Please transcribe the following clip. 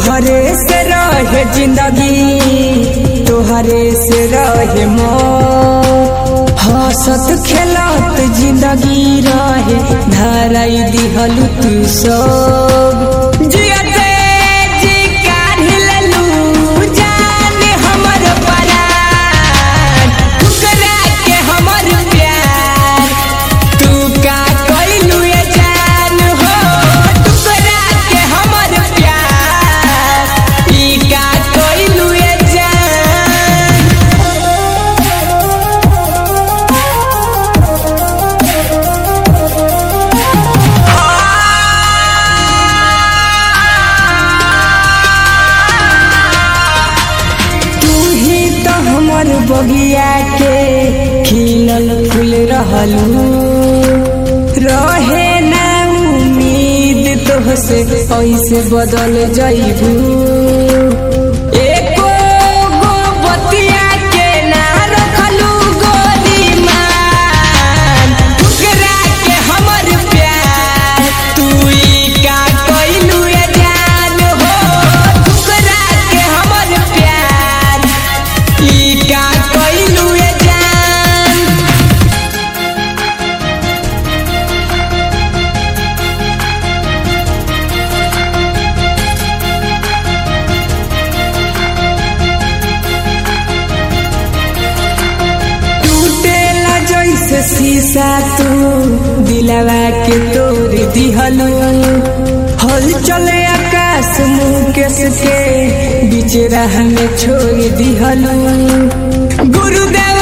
तोहरे से रहे जिंदगी तोहरे से रहे मौत हंसत खेलत जिंदगी रहे धराई दिहल तू सब जियते जी काढ़ी लेलू जान हमर परान ठुकरा के हमर प्यार तू का कइलू ये जान हो टुकड़ा के हमर प्यार ई का कइलू ये जान तू ही तो हमर बगिया के खिलल फूल रहलू रहे ना उम्मीद तोहसे ऐसे बदल जइबू एको गो बतिया के ना रखलू गोली मान ठुकरा के हमर प्यार तू ई का कइलू ये जान हो ठुकरा के हमर प्यार ई का कइलू ये जान टूटेला जैसे शीशा तू दिलवा के तोड़ दिहलू हल चले आकाश मुकेश के बीच राह में छोड़ दिहलू गुरुदेव